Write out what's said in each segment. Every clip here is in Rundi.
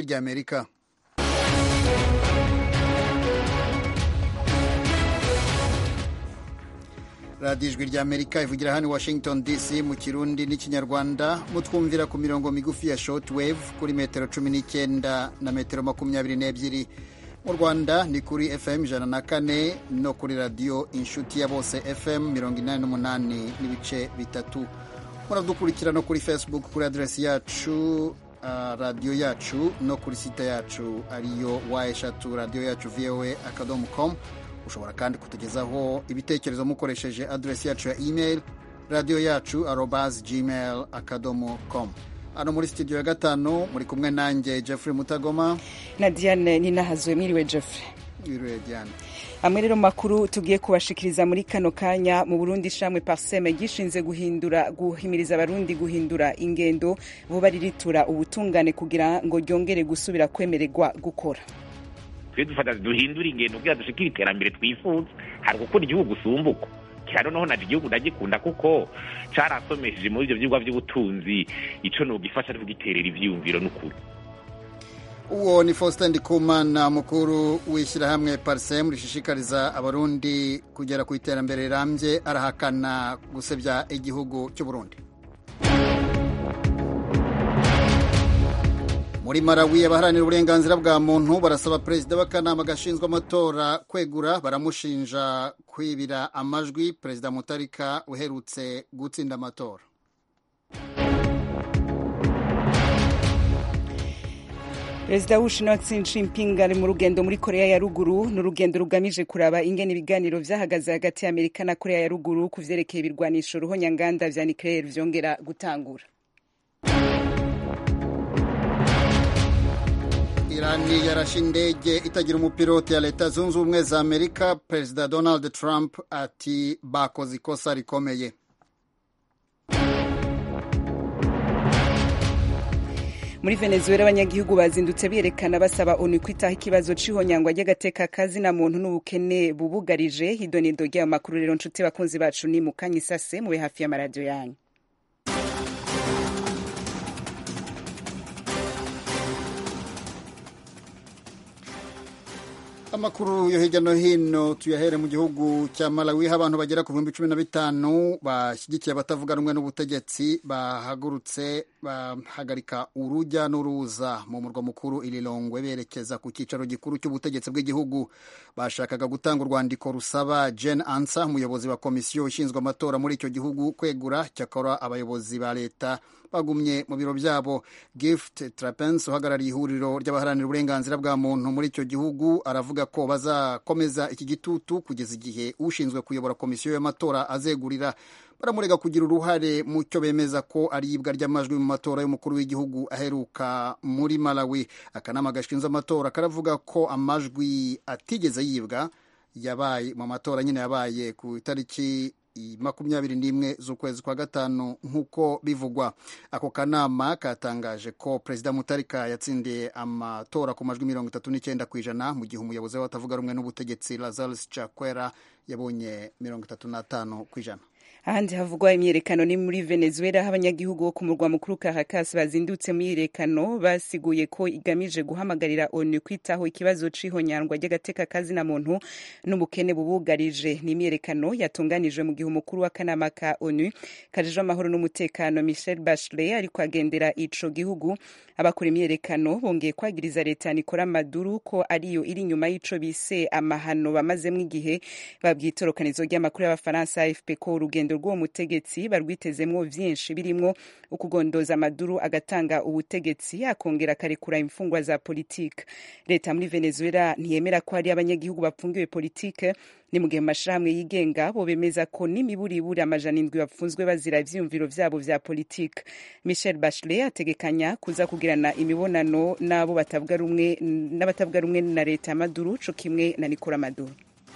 ijwi ry'amerika radiyo ijwi ry'amerika ivugira hano i washington dc mu kirundi n'ikinyarwanda mutwumvira ku mirongo migufi ya shortwave kuri metero cumi n'icyenda na metero makumyabiri n'ebyiri mu rwanda ni kuri fm ijana na kane no kuri radiyo inshuti ya bose fm mirongo inani n'umunani n'ibice bitatu muradukurikira no kuri facebook kuri aderesi yacu uh, radiyo yacu no kuri site yacu ariyo wa eshatu radiyo yacu voa akadomo com ushobora kandi kutugezaho ibitekerezo mukoresheje aderesi yacu ya email radiyo yacu arobas gmail akadomo com hano muri studio ya gatanu muri kumwe nanjye jeffrey mutagoma na diane ninahazwe mwiriwe jeffrey wiriwe diane amwe rero makuru tugiye kubashikiriza muri kano kanya mu burundi shamwe parseme gishinze guhindura guhimiriza abarundi guhindura ingendo vuba riritura ubutungane kugira ngo ryongere gusubira kwemererwa gukora twe dufata duhindura ingendo kugira dushikire iterambere twifuza hari gukora igihugu usumbuko kira noneho naje igihugu ndagikunda kuko carasomesheje muri ivyo vyigwa vy'ubutunzi ico nogifasha ari kugiterera ivyiyumviro n'ukuri uwo ni faustin ndikumana mukuru w'ishyirahamwe parisem rishishikariza abarundi kugera ku iterambere rirambye arahakana gusebya igihugu cy'uburundi muri marawi abaharanira uburenganzira bwa muntu barasaba perezida w'akanama gashinzwe amatora kwegura baramushinja kwibira amajwi perezida mutarika uherutse gutsinda amatora perezida w'ubushinwa Xi Jinping ari mu rugendo muri korea ya ruguru ni urugendo rugamije kuraba ingene ibiganiro vyahagaze hagati ya amerika na korea ya ruguru ku vyerekeye ibirwanisho ruhonyanganda vya nucleaire vyongera gutangura irani yarashe indege itagira umupilote ya leta zunze ubumwe za amerika perezida donald trump ati bakoze ikosa rikomeye muri venezuela abanyagihugu bazindutse berekana basaba onu kwitaho ikibazo c'ihonyangwa ry'agateka kazina muntu n'ubukene bubugarije hidonido ry'ayo makuru rero nshuti bakunzi bacu ni mukanya isase mube hafi y'amaradiyo yanyu amakuru yo hirya no hino tuyahere mu gihugu cya malawi aho abantu bagera ku bihumbi cumi na bitanu bashyigikiye abatavuga rumwe n'ubutegetsi bahagurutse bahagarika urujya n'uruza mu murwa mukuru irilongwe berekeza ku cyicaro gikuru cy'ubutegetsi bw'igihugu bashakaga gutanga urwandiko rusaba jen ansa umuyobozi wa komisiyo ishinzwe amatora muri icyo gihugu kwegura cyakora abayobozi ba leta bagumye mu biro byabo gift trapens uhagarariye ihuriro ry'abaharanira uburenganzira bwa muntu muri icyo gihugu aravuga ko bazakomeza iki gitutu kugeza igihe ushinzwe kuyobora komisiyo y'amatora azegurira baramurega kugira uruhare mu cyo bemeza ko ari ibwa ry'amajwi mu matora y'umukuru w'igihugu aheruka muri malawi akanama gashinzwe amatora karavuga ko amajwi atigeze yibwa yabaye mu matora nyine yabaye ku itariki makumyabiri n'imwe z'ukwezi kwa gatanu nk'uko bivugwa ako kanama katangaje ko perezida mutarika yatsindiye amatora ku majwi mirongo itatu n'icyenda ku ijana mu gihe umuyobozi we atavuga rumwe n'ubutegetsi lazarus chakwera yabonye mirongo itatu n'atanu ku ijana ahandi havugwa imyiyerekano ni muri venezuela aho abanyagihugu bo ku murwa mukuru caracas bazindutse mu myiyerekano basiguye ko igamije guhamagarira onu kwitaho ikibazo c'ihonyangwa ry'agateka kazina muntu n'ubukene bubugarije ni imyiyerekano yatunganijwe mu gihe umukuru w'akanama ka onu kajejwe amahoro n'umutekano michel bachelet ariko agendera ico gihugu abakora imyiyerekano bongeye kwagiriza leta ya nikora maduru ko ariyo iri inyuma y'ico bise amahano bamazemwo igihe babwiye itorokanizo ry'amakuru y'abafaransa afp ko urugendo rw'uwo mutegetsi barwitezemwo vyinshi birimwo ukugondoza amaduru agatanga ubutegetsi akongera akarekura imfungwa za politike leta muri venezuela ntiyemera ko hari abanyagihugu bapfungiwe politike ni mu gihe amashirahamwe yigenga bo bemeza ko n'imiburiburi amajana indwi bapfunzwe bazira ivyiyumviro vyabo vya politike michel bachelet ategekanya kuza kugirana imibonano n'abo batavuga rumwe n'abatavuga rumwe na leta ya maduru co kimwe na nikora maduru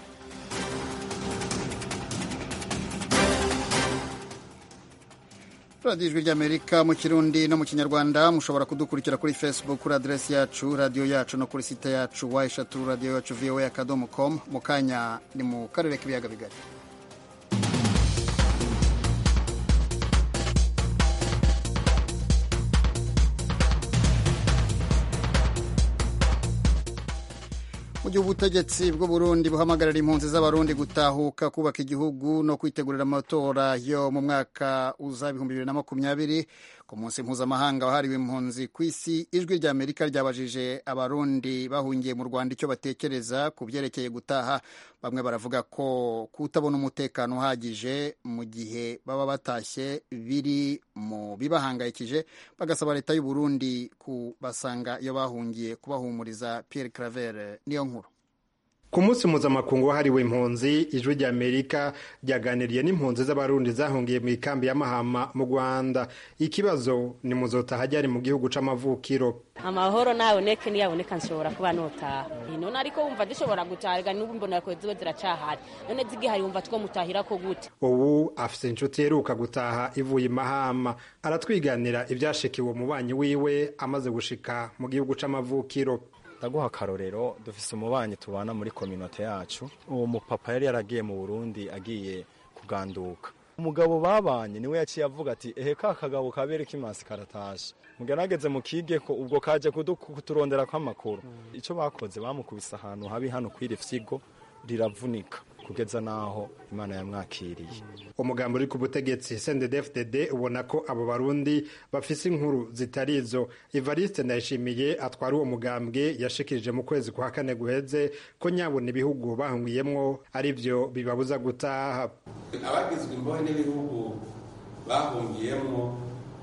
radiyo ijwi ry'amerika mu kirundi no mu kinyarwanda mushobora kudukurikira kuri facebook kuri aderesi yacu radiyo yacu no kuri site yacu wa eshatu radiyo yacu voa akadomo com mu kanya ni mu karere k'ibiyaga bigari gihe ubutegetsi bw'uburundi buhamagarira impunzi z'abarundi gutahuka kubaka igihugu no kwitegurira amatora yo mu mwaka uza ibihumbi bibiri na makumyabiri ku munsi mpuzamahanga wahariwe impunzi ku isi ijwi rya amerika ryabajije abarundi bahungiye mu rwanda icyo batekereza ku byerekeye gutaha bamwe baravuga ko kutabona umutekano uhagije mu gihe baba batashye biri mu bibahangayikije bagasaba leta y'u Burundi kubasanga iyo bahungiye kubahumuriza Pierre Claver niyo nkuru ku munsi mpuzamakungu wahariwe impunzi ijwi rya amerika ryaganiriye n'impunzi z'abarundi zahungiye mu ikambi ya mahama mu rwanda ikibazo ni muzotaha ryari mu gihugu c'amavukiro amahoro naboneke niyaboneka nshobora kuba notaha none ariko wumva dushobora gutaha n'ubu mbona ko ziba ziracahari none zigihari wumva two mutahira ko gute ubu afise inshuti iheruka gutaha ivuye imahama aratwiganira ivyashikiwe umubanyi wiwe amaze gushika mu gihugu c'amavukiro ndaguha akarorero dufise umubanyi tubana muri kominote yacu uwo mupapa yari yaragiye mu burundi agiye kuganduka umugabo babanye niwe yaciye avuga ati ehe ka kagabo kabere k'imansi karatashe mugerageze mukige ko ubwo kaje kuturondera kw'amakuru icyo bakoze bamukubise ahantu habi hano kw'iri fyigo riravunika kugeza n'aho imana yamwakiriye umugambi uri ku butegetsi sendedefdede ubona ko abo barundi bafise inkuru zitari izo evariste ndayishimiye atwara uwo mugambwe yashikirije mu kwezi kwa kane guheze ko nyabona ibihugu bahungiyemwo ari byo bibabuza gutaha abagizwe imbohe n'ibihugu bahungiyemwo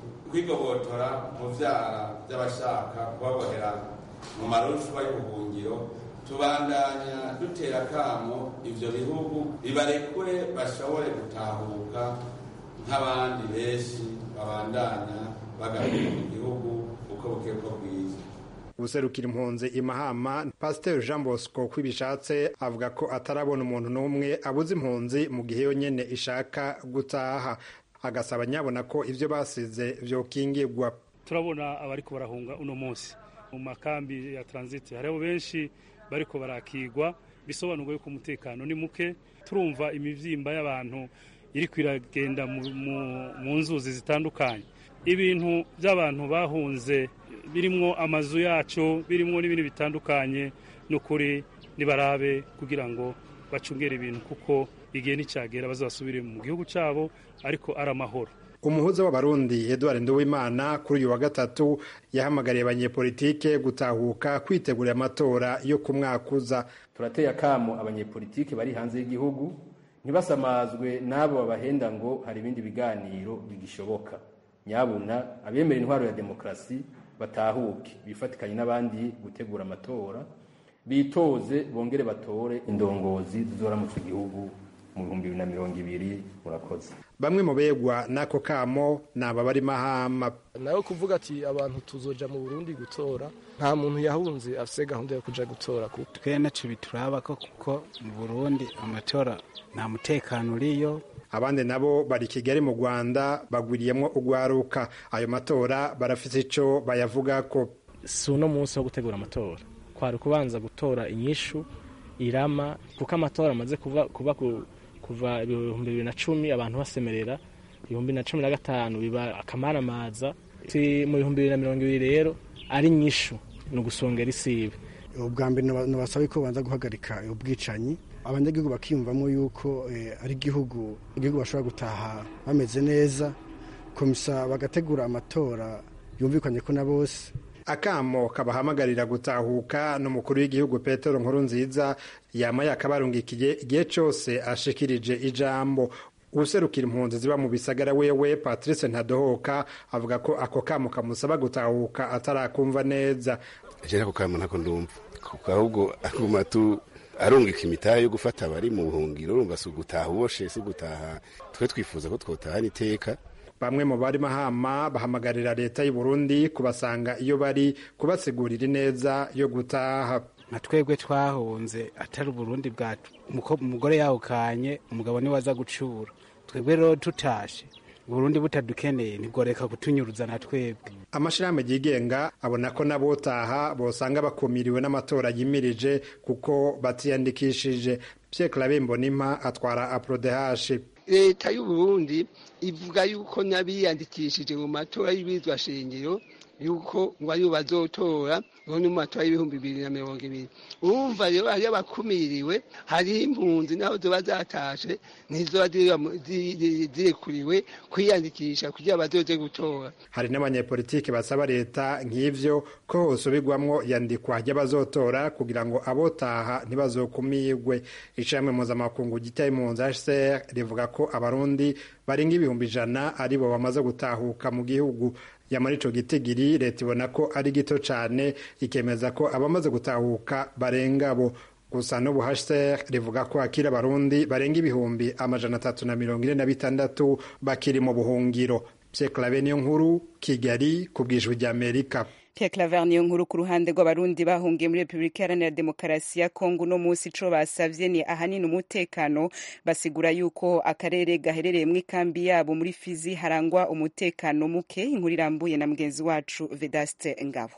kwigobotora mu vyara by'abashaka kubabohera mu marushwa y'ubuhungiro tubandanya dutera akamo ivyo bihugu bibarekure bashobore gutahuka nk'abandi benshi babandanya bagaruka mu gihugu uko buke bwo bwiza userukira impunzi imahama pasiteri jean bosco kwibishatse avuga ko atarabona umuntu n'umwe abuze impunzi mu gihe yonyene ishaka gutaha agasaba nyabona ko ivyo basize vyokingirwa turabona abariko barahunga uno munsi mu makambi ya transit hariho benshi bariko barakigwa bisobanurwa yuko umutekano ni muke turumva imivyimba y'abantu iriko iragenda mu nzuzi zitandukanye ibintu by'abantu bahunze birimwo amazu yacu birimwo n'ibindi bitandukanye n'ukuri nibarabe kugira ngo bacungere ibintu kuko igihe nticyagera bazasubire mu gihugu cyabo ariko ari amahoro umuhuza w'abarundi eduard nduwimana kuri uyu wa gatatu yahamagariye abanyepolitike gutahuka kwitegurira amatora yo ku mwaka uza turateye akamo abanyepolitike bari hanze y'igihugu ntibasamazwe n'abo babahenda ngo hari ibindi biganiro bigishoboka nyabuna abemera intwaro ya demokarasi batahuke bifatikanye n'abandi gutegura amatora bitoze bongere batore indongozi zizoramutse igihugu mu bihumbi bibiri na mirongo ibiri murakoze bamwe mu begwa n'ako kamo ni aba bari mahama nawe kuvuga ati abantu tuzoja mu burundi gutora nta muntu yahunze afise gahunda yo kuja gutora twe naco bituraba ko kuko mu burundi amatora nta mutekano uriyo abandi nabo bari kigali mu rwanda bagwiriyemwo ugwaruka ayo matora barafise ico bayavugako si uno munsi wo gutegura amatora kwari kubanza gutora inyishu irama kuko amatora amaze kuva kuba kuva ibihumbi bibiri na cumi abantu basemerera ibihumbi na cumi na gatanu biba akamaramaza mu bihumbi bibiri na mirongo ibiri rero ari nyishu ni ugusongera isibe ubwa mbere nabasaba ko babanza guhagarika ubwicanyi abanyagihugu bakiyumvamo yuko ari igihugu igihugu bashobora gutaha bameze neza komisa bagategura amatora yumvikanye ko na bose akamo kabahamagarira gutahuka n'umukuru w'igihugu petero nkuru nziza yama yakabarungikiye igihe cyose ashikirije ijambo userukira impunzi ziba mu bisagara wewe patrice ntadohoka avuga ko ako kamo kamusaba gutahuka atarakumva neza jera ako kamo ntako ndumva kuko ahubwo aguma tu arungika imitahe yo gufata abari mu buhungiro urumva si ugutaha uboshe si ugutaha twe twifuza ko twotahana iteka bamwe mu bari mahama bahamagarira leta y'u Burundi kubasanga iyo bari kubasigurira ineza yo gutaha nka twebwe twahunze atari uburundi bwacu umugore yawukanye umugabo niwe aza gucura twebwe rero tutashe uburundi butadukeneye ntigoreka kutunyuruza na twebwe amashirahamwe yigenga abona ko n'abotaha bosanga bakumiriwe n'amatora yimirije kuko batiyandikishije Pierre Claver Mbonimpa atwara aprodehashi leta y'uburundi ivuga yuko n'abiyandikishije mu matora y'ibizwa shingiro yuko ngo ariyo bazotora ngo ni mu matora y'ibihumbi bibiri na mirongo ibiri urumva rero hariyo abakumiriwe hariho impunzi naho ziba zatashe ntizoba zirekuriwe kwiyandikisha kugira bazoze gutora hari n'abanyepolitiki basaba leta nk'ivyo ko hosubirwamwo yandikwa ry'abazotora kugira ngo abotaha ntibazokumirwe ishirahamwe mpuzamakungu gita impunzi hcr rivuga ko abarundi barenga ibihumbi ijana aribo bamaze gutahuka mu gihugu yamara ico gitigiri leta ibona ko ari gito cane ikemeza ko abamaze gutahuka barenga bo gusa n'ubu hcr rivuga ko hakiri abarundi barenga ibihumbi amajana atatu na mirongo ine na bitandatu bakiri mu buhungiro pyeklave niyo nkuru kigali ku bwijwi ry'amerika Pierre Claver niyo nkuru ku ruhande rw'abarundi bahungiye muri Repubulika Iharanira Demokarasi ya Kongo no munsi ico basavye ni ahanini umutekano basigura yuko akarere gaherereye mu ikambi yabo muri Fizi harangwa umutekano muke inkuru irambuye na mugenzi wacu Vedaste Ngabo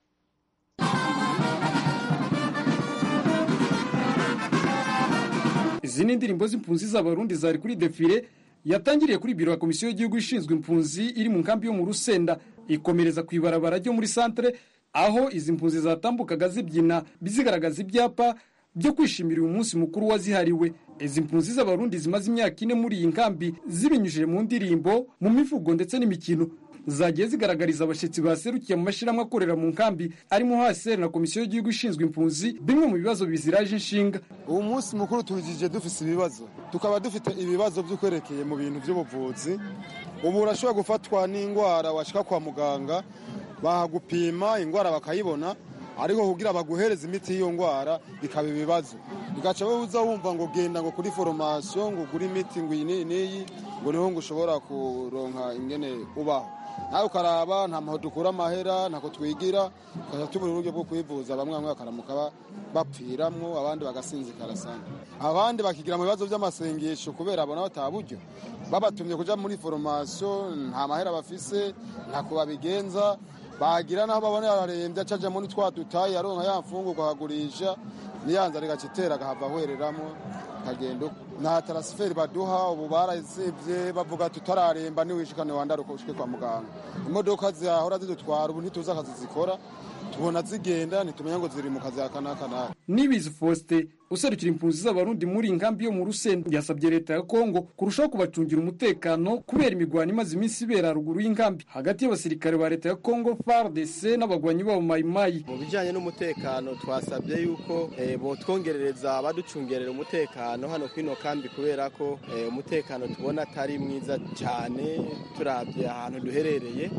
izi ni indirimbo z'impunzi z'abarundi zari kuri defile yatangiriye kuri biro ya komisiyo y'igihugu ishinzwe impunzi iri mu nkambi yo mu rusenda ikomereza ku ibarabara ryo muri santere aho izi mpunzi zatambukaga zibyina bizigaragaza ibyapa byo kwishimira uyu munsi mukuru wazihariwe izi mpunzi z'abarundi zimaze imyaka ine muri iyi nkambi zibinyujije mu ndirimbo mu mivugo ndetse n'imikino zagiye zigaragariza abashyitsi baserukiye mu mashyirahamwe akorera mu nkambi arimo hsr na komisiyo y'igihugu ishinzwe impunzi bimwe mu bibazo biziraje inshinga uwo munsi mukuru tuwujije dufite ibibazo tukaba dufite ibibazo by'ukwerekeye mu bintu by'ubuvuzi ubu urashobora gufatwa n'indwara washyika kwa muganga bahagupima indwara bakayibona ariko kugira baguhereza imiti y'iyo ndwara bikaba ibibazo bigaca uza wumva ngo genda ngo kuri foromasiyo ngo ugure imiti ngo iyi n'iyi n'iyi ngo niho ngo ushobora kuronka ingene ubaho nawe ukaraba nta maho dukura amahera ntako twigira tukajya tubura uburyo bwo kwivuza bamwe bamwe bakaramuka bapfiramwo abandi bagasinzikara sana abandi bakigira mu bibazo by'amasengesho kubera abona bataha buryo babatumye kuja muri foromasiyo nta mahera bafise ntako babigenza bagira naho babona yararembye acaja muri twa dutayi aronka ya mfungurwa akagurisha niyanza rigacitera agahava ahwereramo kagenda nta tarasiferi baduha ubu barazivye bavuga tutararemba niwishikane wandaruka ushike kwa muganga imodoka zahora zidutwara ubu ntituzi akazi zikora tubona zigenda ntitumenya ngo ziri mu kazi aka n'aka n'aka nibizi faustin userukira impunzi z'abarundi muri inkambi yo mu rusenda yasabye leta ya kongo kurushaho kubacungira umutekano kubera imigwano imaze iminsi ibera haruguru y'inkambi hagati y'abasirikare ba leta ya kongo fardc n'abagwanyi babo mayimayi mu bijyanye n'umutekano twasabye yuko botwongerereza abaducungerera umutekano hano kuri ino kambi kubera ko umutekano tubona atari mwiza cyane turabye ahantu duherereye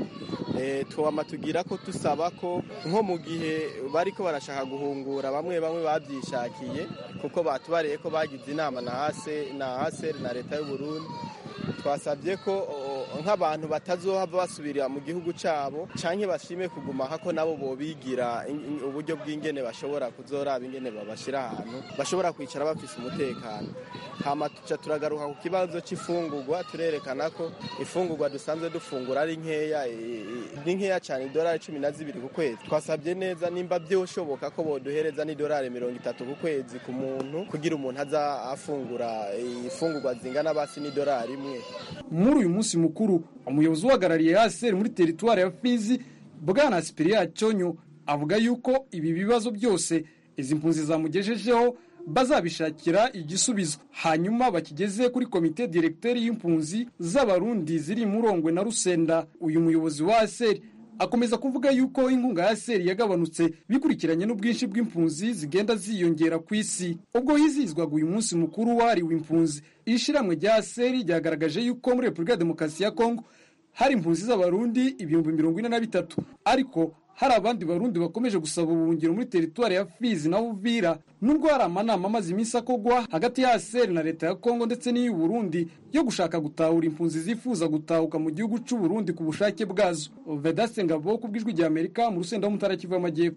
twama tugira ko dusaba ko nko mu gihe bariko barashaka guhungura bamwe bamwe babyishakiye kuko batubariye ko bagize inama na hase na haseri na leta y'u Burundi twasabye ko nk'abantu batazohava basubira mu gihugu cyabo canke bashime kuguma hako nabo bobigira uburyo bw'ingene bashobora kuzoraba ingene babashira ahantu bashobora kwicara bafise umutekano hama tuca turagaruka ku kibazo c'ifungurwa turerekana ko ifungurwa dusanzwe dufungura ari nkeya ni nkeya cyane idolari cumi na zibiri ku kwezi twasabye neza nimba byoshoboka ko boduhereza n'idolari mirongo itatu ku kwezi ku muntu kugira umuntu aza afungura ifungurwa zingana basi n'idolari imwe muri uyu munsi mukuru umuyobozi uhagarariye haseri muri teritwari ya fizi bwana sipiriya cyonyo avuga yuko ibi bibazo byose izi mpunzi zamugejejeho bazabishakira igisubizo hanyuma bakigeze kuri komite direkteri y'impunzi z'abarundi ziri murongwe na rusenda uyu muyobozi wa aseri akomeza kuvuga yuko inkunga ya seri yagabanutse bikurikiranye n'ubwinshi bw'impunzi zigenda ziyongera ku isi ubwo hizihizwaga uyu munsi mukuru wahariwe impunzi ishiramwe rya seri ryagaragaje yuko muri repubulika ya demokarasi ya kongo hari impunzi z'abarundi ibihumbi mirongo ine na bitatu ariko hari abandi barundi bakomeje gusaba ubuhungiro muri teritwari ya fizi na uvira nubwo hari amanama amaze iminsi akogwa hagati ya seri na leta ya kongo ndetse n'iy'u burundi yo gushaka gutahura impunzi zifuza gutahuka mu gihugu cy'u burundi ku bushake bwazo vedaste ngabo ku bw'ijwi rya amerika mu rusenda w'umutara kivu y'amajyepfo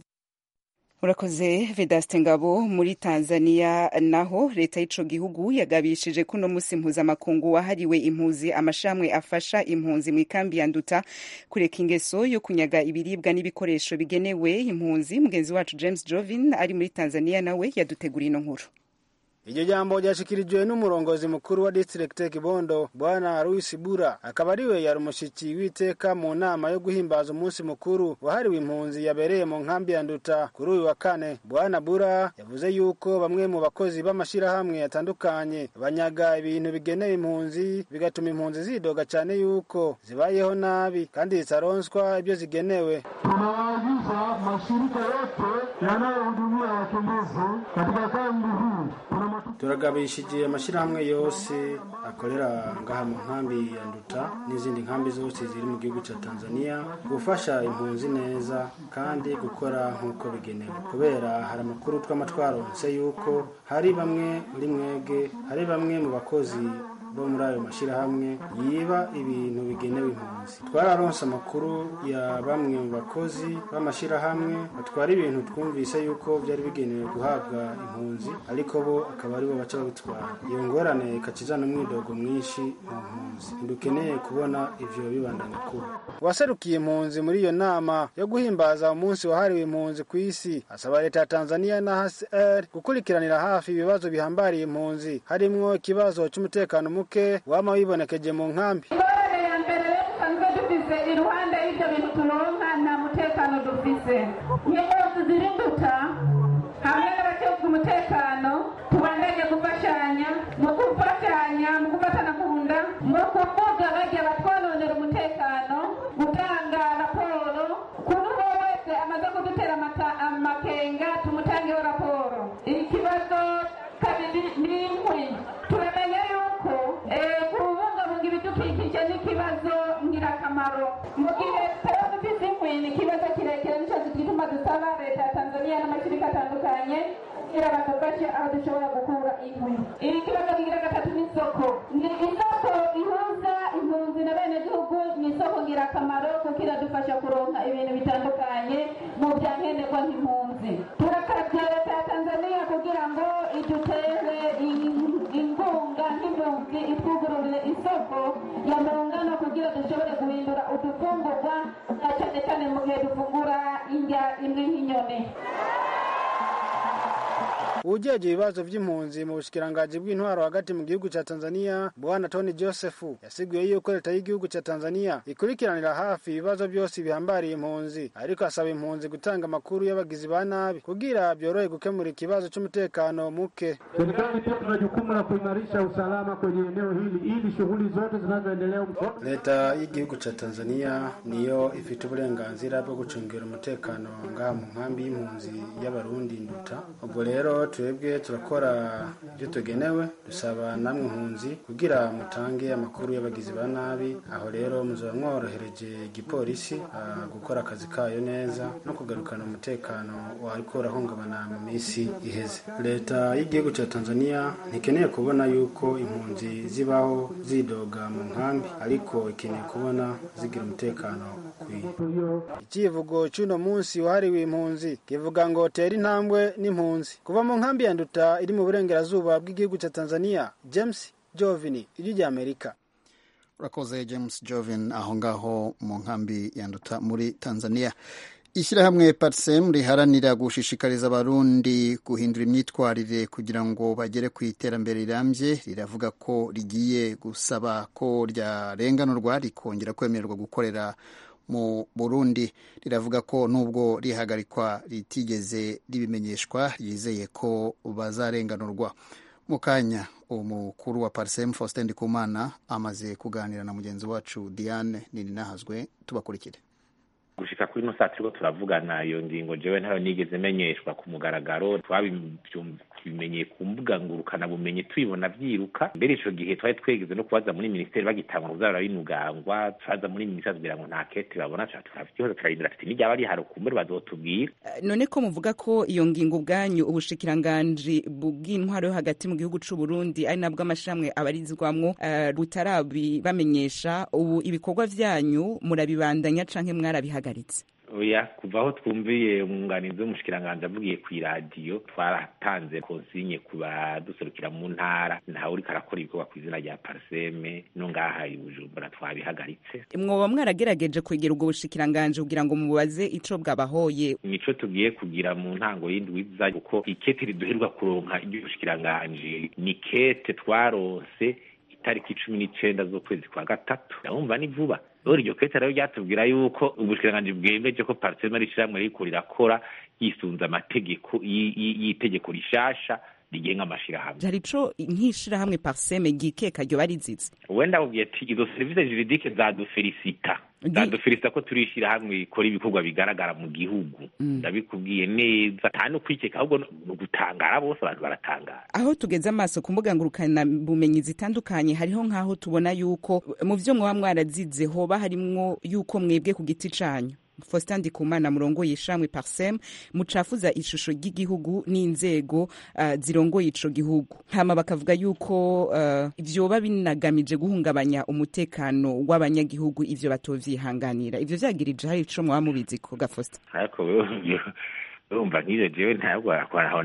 urakoze vedaste ngabo muri tanzania naho leta y'ico gihugu yagabishije ko uno munsi mpuzamakungu wahariwe impuzi amashami afasha impunzi mu ikambi ya nduta kureka ingeso yo kunyaga ibiribwa n'ibikoresho bigenewe impunzi mugenzi wacu james jovin ari muri tanzania nawe yaduteguriye ino nkuru iryo jambo ryashikirijwe n'umurongozi mukuru wa district kibondo bwana louis bura akaba ariwe yari umushiki w'iteka mu nama yo guhimbaza umunsi mukuru wahariwe impunzi yabereye mu nkambi ya nduta kuri uyu wa kane bwana bura yavuze yuko bamwe mu bakozi b'amashyirahamwe atandukanye banyaga ibintu bigenewe impunzi bigatuma impunzi zidoga cyane yuko zibayeho nabi kandi zitaronswa ibyo zigenewe tunawaagiza mashirika yote yanayohudumia wakimbizi katika kambi hii turagabishije amashyirahamwe yose akorera ngaha mu nkambi ya nduta n'izindi nkambi zose ziri mu gihugu cya tanzania gufasha impunzi neza kandi gukora nk'uko bigenewe kubera hari amakuru twama twaronse yuko hari bamwe muri mwege hari bamwe mu bakozi bo muri ayo mashyirahamwe yiba ibintu bigenewe impunzi twararonse amakuru ya bamwe mu bakozi b'amashyirahamwe batwara ibintu twumvise yuko byari bigenewe guhabwa impunzi ariko bo akaba aribo baca babitwara iyo ngorane ikakizana umwidogo mwinshi mu mpunzi ntidukeneye kubona ivyo bibandanya kuba waserukiye impunzi muri iyo nama yo guhimbaza umunsi wahariwe impunzi ku isi asaba leta ya tanzania na hcr gukurikiranira hafi ibibazo bihambariye impunzi harimwo ikibazo cy'umutekano muke wama wibonekeje mu nkambi ingorane ya mbere rero dusanzwe dufise iruhande y'ibyo bintu turonka nta mutekano dufise nk'impunzi ziri nduta hamwe n'abashinzwe umutekano tubandanye gufashanya mu gufashanya mu gufatana ku nda mu kuvuga bagiye batwononera umutekano gutanga raporo kuri uwo wese amaze kudutera amata- amakenga tumutangeho raporo ikibazo kabiri ni inkwi turamenya yuko eh, kubungabunga ibidukikije ni ikibazo ngirakamaro mu gihe tutaba dufite inkwi ni ikibazo kirekire nicyo gituma dusaba leta ya tanzania n'amashyirika atandukanye kugira badufashe aho dushobora gukura inkwi iri kibazo kigira gatatu ni isoko ni isoko ihuza impunzi na bene gihugu ni isoko ngirakamaro kuko iradufasha kuronka ibintu bitandukanye mu bya nkenerwa nk'impunzi turakabye leta ya tanzania kugira ngo idutere in- inkunga nk'impunzi itwugururire isoko ya mungano kugira dushobore guhindura udufungurwa na cyane cyane mu gihe dufungura indya imwe nk'inyoni ujeje ibibazo vy'impunzi mu bushikiranganji bw'intwaro hagati mu gihugu ca tanzania bwana tony joseph yasiguye yuko leta y'igihugu ca tanzania ikurikiranira hafi ibibazo byose bihambariye impunzi ariko asaba impunzi gutanga amakuru y'abagizi ba nabi kugira byorohe gukemura ikibazo c'umutekano muke Serikali pia tuna jukumu la kuimarisha usalama kwenye eneo hili ili shughuli zote zinazoendelea leta y'igihugu ca tanzania niyo ifite uburenganzira bwo gucungira umutekano ngaha mu nkambi y'impunzi y'abarundi nduta ubwo rero twebwe turakora ibyo tugenewe dusaba namwe impunzi kugira mutange amakuru y'abagizi ba nabi aho rero muzaba mworohereje igipolisi ah, gukora akazi kayo neza no kugarukana umutekano wariko urahungabana mu minsi iheze leta y'igihugu ca tanzania ntikeneye kubona yuko impunzi zibaho zidoga mu nkambi ariko ikeneye kubona zigira umutekano ukwiye ikivugo cy'uno munsi wahariwe impunzi kivuga ngo tera intambwe n'impunzi kuva mu nkambi ya nduta iri mu burengerazuba bw'igihugu cya tanzania james jovini ijwi ry'amerika urakoze james jovin aho ngaho mu nkambi ya nduta muri tanzania ishyirahamwe parsem riharanira gushishikariza abarundi guhindura imyitwarire kugira ngo bagere ku iterambere rirambye riravuga ko rigiye gusaba ko ryarenganurwa rikongera kwemererwa gukorera mu burundi riravuga ko nubwo rihagarikwa ritigeze ribimenyeshwa yizeye ko bazarenganurwa mu kanya umukuru wa parsem faustin ndikumana amaze kuganira na mugenzi wacu diane nininahazwe tubakurikire gushika kuri ino saa turiko turavugana iyo ngingo jewe ntayo nigeze menyeshwa ku mugaragaro twabimenyeye ku mbuga ngurukana bumenyi tubibona vyiruka mbere ico gihe twari twegeze no kubaza muri minisiteri bagitangwa kuzara binugangwa turaza muri minisiteri kugira ngo nta kete babona turavyihoza turarindira tuti n'iryaba rihari ukumbure bazotubwira none ko muvuga ko iyo ngingo ubwanyu ubushikiranganji bw'intwaro yo hagati mu gihugu c'u Burundi ari nabwo amashirahamwe abarizwamwo uh, rutarabibamenyesha ubu ibikorwa vyanyu murabibandanya canke mwarabihagaritse oya kuva aho twumviye umwunganizi w'umushikiranganji avugiye ku iradiyo twaratanze konsinye ku baduserukira mu ntara ntawe uriko arakora ibikorwa ku izina rya parseme no ngaha i bujumbura twabihagaritse mwoba mwarageregeje kwegera ubwo bushikiranganji kugira ngo mubaze ico bwabahoye nico tugiye kugira mu ntango y'indwi iza kuko ikete riduherwa kuronka iry'ubushikiranganji ni kete twaronse itariki cumi n'icenda z'ukwezi kwa gatatu ndabumva ni vuba rero iryo kete rero ryatubwira yuko ubushikiranganji bwemeje ko parseme ari ishirahamwe ririko rirakora yisunze amategeko y'itegeko rishasha rigenga amashirahamwe hari ico nk'ishirahamwe parseme gikeka ryoba rizize wenda akubwiye ati izo serivisi juridike zadufelisita zadufelisita ko turi ishirahamwe rikora ibikorwa bigaragara mu gihugu ndabikubwiye neza nta no kwikeka ahubwo ni ugutangara bose abantu baratangara aho tugeze amaso ku mbuga ngurukana bumenyi zitandukanye hariho nk'aho tubona yuko mu vyo mwaba mwarazize hoba harimwo yuko mwebwe ku giti canyu Faustin Ndikumana murongoye ishamwe Parsem mucafuza ishusho ry'igihugu n'inzego uh, zirongoye ico gihugu hama bakavuga yuko uh, ivyoba binagamije guhungabanya umutekano w'abanyagihugu ivyo batovyihanganira ivyo vyagirije hari ico mwaba mubizi ko ga Faustin ariko urumva nk'ivyo jewe ntabwo aho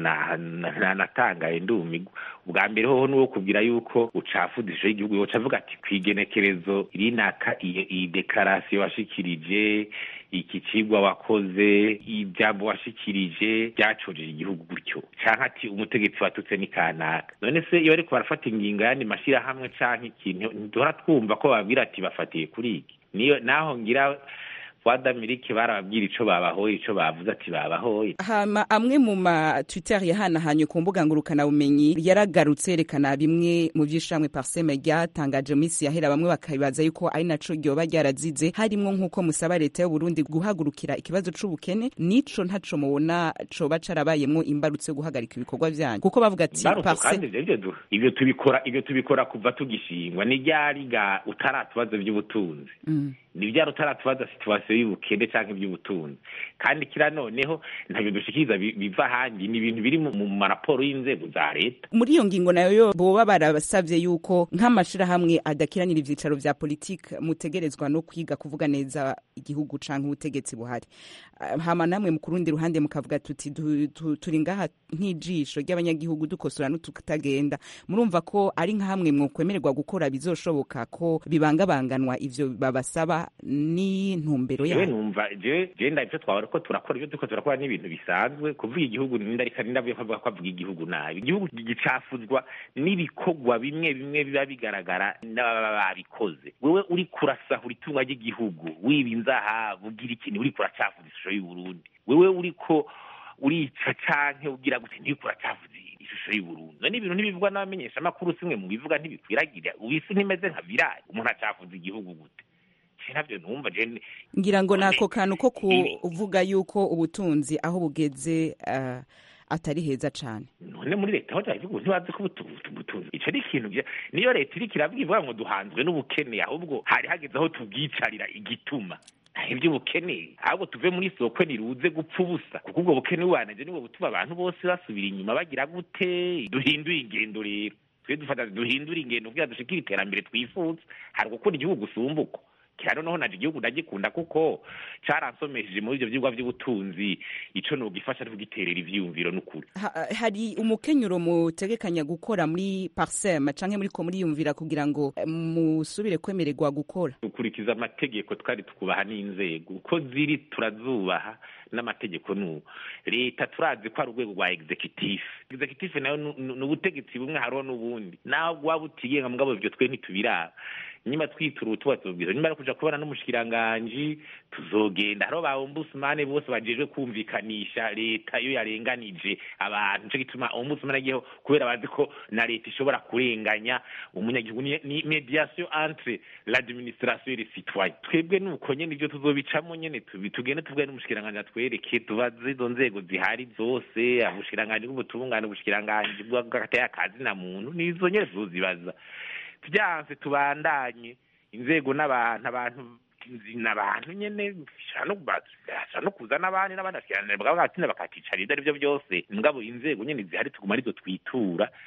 natangaye ndumigwa ubwa mbere hoho nuwo kubwira yuko ucafuza ishusho y'igihugu yoca avuga ati kwigenekerezo rinaka iyi dekarasiyo washikirije iki cigwa wakoze ijambo washikirije byacojeje igihugu gutyo canke ati umutegetsi watutse ni kanaka none se iyo bariko barafata ingingo yandi mashirahamwe canke ikintu ntiduhora twumva ko babwira ati bafatiye kuri iki niyo naho ngira wadamirike barababwira ico babahoye ico bavuze ati babahoye hama amwe mu ma twitter yahanahanye ku mbuga ngurukana bumenyi yaragarutse yerekana bimwe mu vy'ishamwe parseme ryatangaje mu minsi yahera bamwe bakabibaza yuko ari naco ryoba ryarazize harimwo nk'uko musaba leta y'u Burundi guhagurukira ikibazo c'ubukene nico ntaco mubona coba carabayemwo imbarutso yo guhagarika ibikorwa vyanyu kuko bavuga ati parseme ivyo tubikora ivyo tubikora kuva tugishingwa ni ryariga utaratubazo vy'ubutunzi mm. ni vyari utaratubaza situwasiyo y'ubukene canke ivy'ubutunzi kandi kira noneho ntabyo dushikiriza biva ahandi ni ibintu biri mu maraporo y'inzego za leta muri iyo ngingo nayo yo boba barabasavye yuko nk'amashirahamwe adakiranira ivyicaro vya politike mutegerezwa no kwiga kuvuga neza igihugu canke ubutegetsi buhari hama namwe mu kurundi ruhande mukavuga tuti turi ngaha nk'ijisho ry'abanyagihugu dukosora n'ututagenda murumva ko ari nka hamwe mwokwemererwa gukora bizoshoboka ko bibangabanganwa ivyo babasaba ni ntumbero yawe numva je je ndavyo twabara ko turakora ibyo duko turakora n'ibintu bisanzwe kuvuga igihugu nindarika nindavuye ko ko avuga igihugu nabi igihugu gicafuzwa n'ibikorwa bimwe bimwe biba bigaragara n'ababa babikoze wewe uri kurasahura itunga ry'igihugu wiba inzahabu ugira ikintu uri kuracafuza ishusho y'u Burundi wewe uriko urica canke ugira gute ntiko uracafuza ishusho y'u Burundi none ibintu ntibivugwa n'abamenyesha makuru simwe mu bivuga ntibikwiragira ubisi ntimeze nka virali umuntu acafuza igihugu gute navyo numva je ngira ngo nako kantu ko kuvuga yuko ubutunzi aho bugeze uh, atari heza cane none muri leta aho ndavuga ntibazi ko ubutunzi ico ni ikintu niyo leta iriko iravuga ivuga ngo duhanzwe n'ubukene ahubwo hari hageze aho tubwicarira igituma ivy'ubukene ahubwo tuve muri soko niruze gupfa ubusa kuko ubwo bukene bubanije nibwo butuma abantu bose basubira inyuma bagira gute duhinduye ingendo rero twe dufata duhindura ingendo kugira dushikire iterambere twifuza hari gukora igihugu gusumbuka kira noneho naje igihugu ndagikunda kuko caransomesheje muri ivyo vyigwa vy'ubutunzi ico nogifasha ari kugiterera ivyiyumviro n'ukuri ha, hari umukenyuro mutegekanya gukora muri parsem canke muriko muriyumvira kugira ngo musubire kwemererwa gukora dukurikiza amategeko twari tukubaha n'inzego uko ziri turazubaha n'amategeko n'ubu leta turazi ko ari urwego rwa executive executive nayo ni ubutegetsi bumwe hariho n'ubundi naho waba utigenga mugabo ivyo twe ntitubiraba nyuma twitura tubabwira nyuma yo kuja kubona n'umushikiranganji tuzogenda hariho ba ombudsman bose bajejwe kumvikanisha leta iyo yarenganije abantu nico gituma ombudsman agiyeho kubera bazi ko na leta ishobora kurenganya umunyagihugu ni mediation entre l'administration et les citoyens twebwe nuko nyene ivyo tuzobicamo nyene tugende tuvuge n'umushikiranganji atwereke tubaze izo nzego zihari zose ubushikiranganji bw'ubutungane ubushikiranganji bw'agataya kazi na muntu nizo nyene tuzozibaza byanse tubandanye inzego n'abantu abantu n'abantu nyene bashobora no kuza n'abandi n'abandi bashyiranira bakabagatsinda bakakicara ibyo ari byo byose mugabo inzego nyene zihari tuguma arizo twitura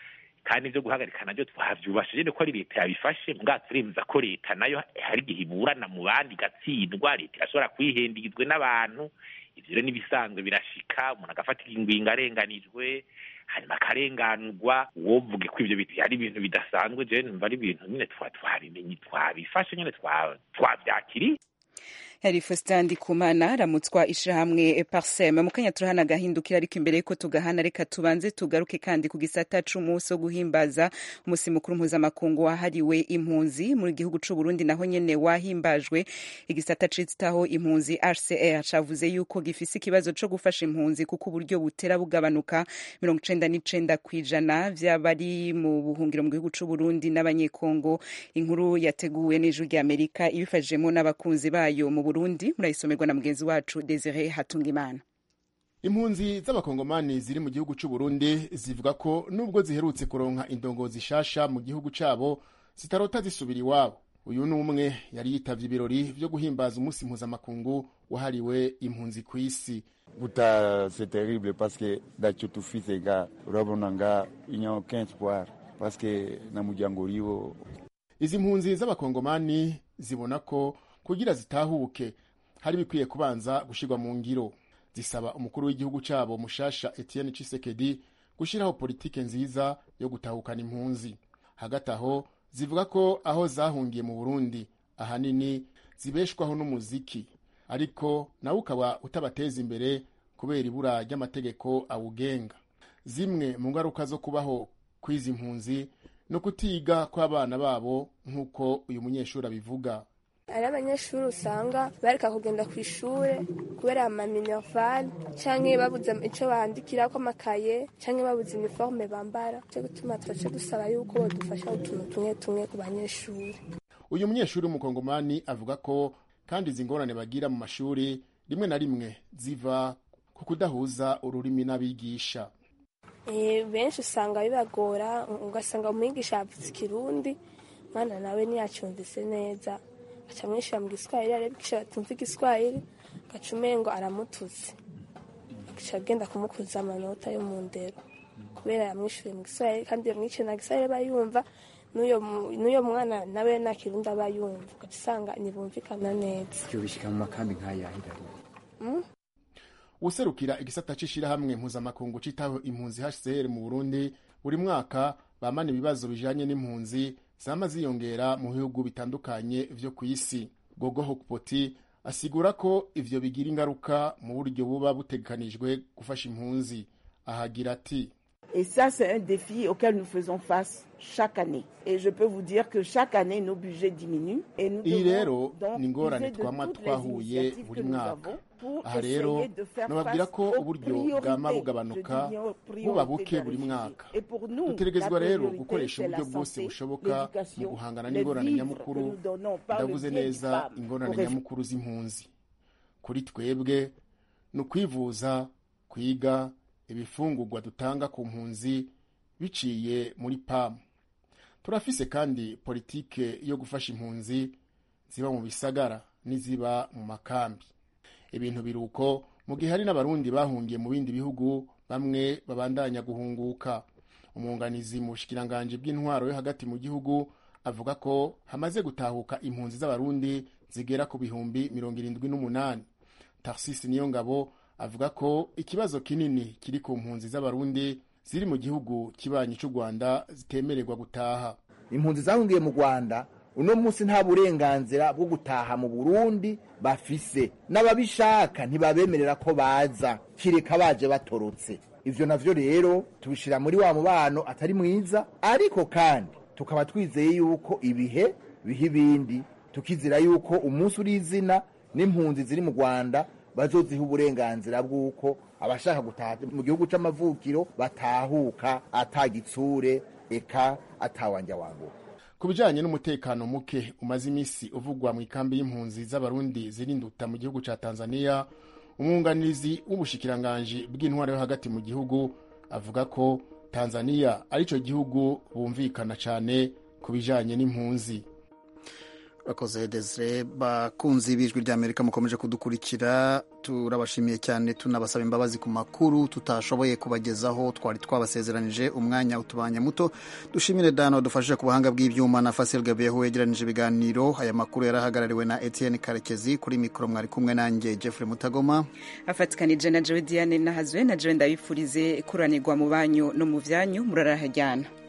kandi ibyo guhagarika nabyo twabyubashije ko ari leta yabifashe mbwa turemeza ko leta nayo hari igihe iburana mu bandi igatsindwa leta irashobora kwihendizwe n'abantu ibyo rero n'ibisanzwe birashika umuntu agafata ingwingo arenganijwe hanyuma akarenganurwa wovuge ko ibyo biti ari ibintu bidasanzwe jewe numva ari ibintu nyine twabimenye twabifashe nyine twabyakiriye yari Faustin Ndikumana aramutswa ishirahamwe Parsem mu kanya turahana agahindukira ariko imbere yuko tugahana reka tubanze tugaruke kandi ku gisata c'umunsi wo guhimbaza umusi mukuru mpuzamakungu wahariwe impunzi mu gihugu c'u Burundi naho nyene wahimbajwe igisata citaho impunzi HCR cavuze yuko gifise ikibazo co gufasha impunzi kuko uburyo butera bugabanuka mirongo icenda n'icenda kw'ijana vy'abari mu buhungiro mu gihugu c'u Burundi n'abanyekongo inkuru yateguwe n'ijwi ry'Amerika ibifashijemo n'abakunzi bayo mu Burundi murayisomerwa na mugenzi wacu Desire Hatungimana impunzi z'abakongomani ziri mu gihugu c'u Burundi zivuga ko nubwo ziherutse kuronka indongozi shasha mu gihugu cabo zitarota zisubira iwabo uyu ni umwe yari yitavye ibirori vyo guhimbaza umunsi mpuzamakungu wahariwe impunzi ku isi buta c'est terrible parce que dacho tufise ga urabona nga il aucun espoir parce que na muryango uriwo izi mpunzi z'abakongomani zibona ko kugira zitahuke hari bikwiye kubanza gushirwa mu ngiro zisaba umukuru w'igihugu cabo mushasha Etienne Tshisekedi gushiraho politike nziza yo gutahukana impunzi hagati aho zivuga ko aho zahungiye mu Burundi ahanini zibeshwaho n'umuziki ariko nawe ukaba utabateza imbere kubera ibura ry'amategeko awugenga zimwe mu ngaruka zo kubaho kw'izi mpunzi no kutiga kw'abana babo nk'uko uyu munyeshuri abivuga hari abanyeshuri usanga bareka kugenda ku ishuri kubera amaminervale cyangwa babuze icyo bandikirako amakaye cyangwa babuze iniforme bambara cyo gutuma twace dusaba yuko badufasha utuntu tumwe tumwe ku banyeshuri uyu munyeshuri w'umukongomani avuga ko kandi izi ngorane bagira mu mashuri rimwe na rimwe ziva ku kudahuza ururimi n'abigisha benshi usanga bibagora ugasanga umwigisha yavuze ikirundi mwana nawe ntiyacyumvise neza aca amwishyura mu giswahili arabikisha batumva igiswahili agaca umengo aramutuze agaca agenda kumukuza amanota yo mu ndero kubera yamwishyuriye mu giswahili kandi yamwishyuye na giswahili aba yumva n'uyo mwana nawe nta kirundi aba yumva ugaca usanga ntibumvikana neza ibyo bishyika mu makambi nk'ayahira userukira igisata c'ishirahamwe mpuzamakungu citaho impunzi HCR mu Burundi buri mwaka bamana ibibazo bijanye n'impunzi zama ziyongera mu bihugu bitandukanye vyo ku isi gogo hokpoti asigura ko ivyo bigira ingaruka mu buryo buba butegekanijwe gufasha impunzi ahagira ati Et ça, c'est un défi auquel nous faisons face chaque année. Et je peux vous dire que chaque année, nos budgets diminuent. Et nous iyi devons rero donc ni ingorane user de twama toutes les twahuye initiatives buri que nous mwaka avons pour aha rero essayer de faire nababwira face ko aux uburyo priorités. bwama Je bugabanuka dis bien aux priorités buba buke des buri réfugiés. mwaka Et pour nous, dutegerezwa la rero priorité, gukoresha c'est la uburyo bwose santé, bushoboka mu l'éducation, guhangana les n'ingorane vivres nyamukuru que nous donnons par le ndavuze biais du neza PAM ingorane aux réfugiés. nyamukuru z'impunzi kuri twebwe ni ukwivuza kwiga ibifungurwa dutanga ku mpunzi biciye muri pamu turafise kandi politike yo gufasha impunzi ziba mu bisagara n'iziba mu makambi ibintu biri uko mu gihe hari n'abarundi bahungiye mu bindi bihugu bamwe babandanya guhunguka umwunganizi mu bushikiranganji bw'intwaro yo hagati mu gihugu avuga ko hamaze gutahuka impunzi z'abarundi zigera ku bihumbi mirongo irindwi n'umunani tarsisi niyo ngabo avuga ko ikibazo kinini kiri ku mpunzi z'abarundi ziri mu gihugu kibanyi cy'u rwanda zitemererwa gutaha impunzi zahungiye mu rwanda uno munsi nta burenganzira bwo gutaha mu burundi bafise n'ababishaka ntibabemerera ko baza kireka baje batorotse ivyo navyo rero tubishira muri wa mubano atari mwiza ariko kandi tukaba twizeye yuko ibihe biha ibindi tukizera yuko umunsi uri izina n'impunzi ziri mu rwanda bazoziha uburenganzira bw'uko abashaka gutaha mu gihugu c'amavukiro batahuka atagitsure eka atawanja wangu ku bijanye n'umutekano muke umaze imisi uvugwa mu ikambi y'impunzi z'abarundi zirinduta mu gihugu ca tanzania umwunganizi w'ubushikiranganji bw'intwaro yo hagati mu gihugu avuga ko tanzania arico gihugu bumvikana cane ku bijanye n'impunzi urakoze desire bakunzi b'ijwi ry'amerika mukomeje kudukurikira turabashimiye cyane tunabasaba imbabazi ku makuru tutashoboye kubagezaho twari twabasezeranije umwanya utubanye muto dushimire dano wadufashije ku buhanga bw'ibyuma na fasil gabeho wegeranije ibiganiro aya makuru yarahagarariwe na etienne karekezi kuri mikoro mwari kumwe nanjye jeffrey mutagoma afatikanije na jowe diane nahazwe na jowe ndabifurize kuranirwa mu banyu no mu byanyu murarahajyana